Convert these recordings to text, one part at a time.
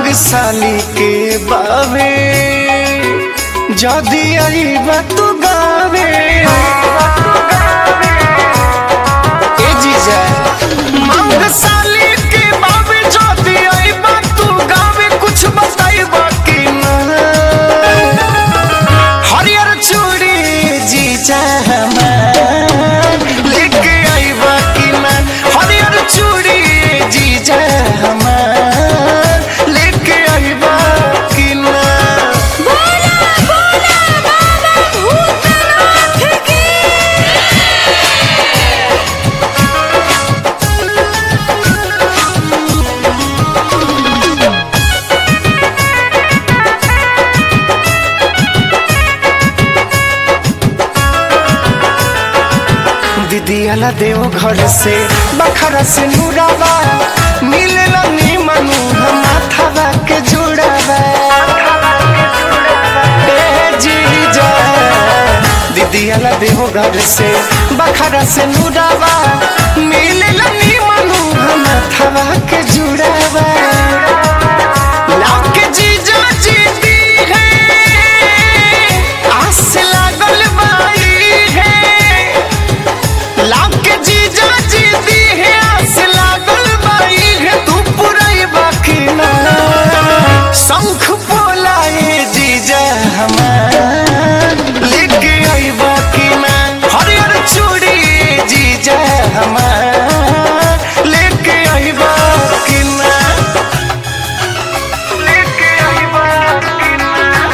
मांग साली के बावे जदी आईबा तू गावे ए जीजा मांग साली के बावे जदी आईबा तू गावे कुछ बताईबा कि ना हरियर चूड़ी जीजा हमार लेके आईबा कि ना हरियर चूड़ी जीजा हमार लेके आईबा कि ना बोला बोला बाबा भूतनाथ की दीदी अला देव घर से बखरा से नूरावा मिलेला नीमन माथावा के जुड़ावा ए जीजा दीदी अला देव घर से बखरा से नूरावा मिलेला नीमन माथावा के जुड़ावा लाके जीजा जीती है आस लागल बाई है लाके जीजा जीती है आस लागल बाई है तू पुरई बाकी ना शंख बोलाए जीजा हमार लेके आई बाकी ना हरियर चूड़ी जीजा हमार लेके आई बाकी ना लेके आई बाकी ना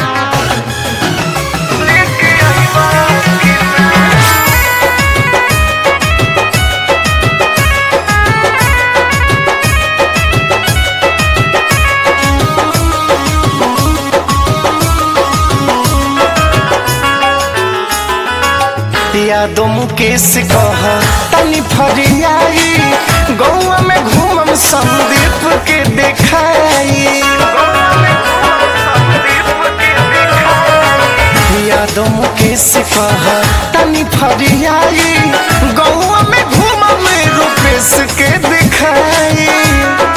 लेके आई बाकी ना यादों मुकेश कह तनी फरियाई गौआ में घूमम संदीप के देखाई यादों मुकेश कह तनी फरियाई गौआ में घूमम रूपेश के देखाई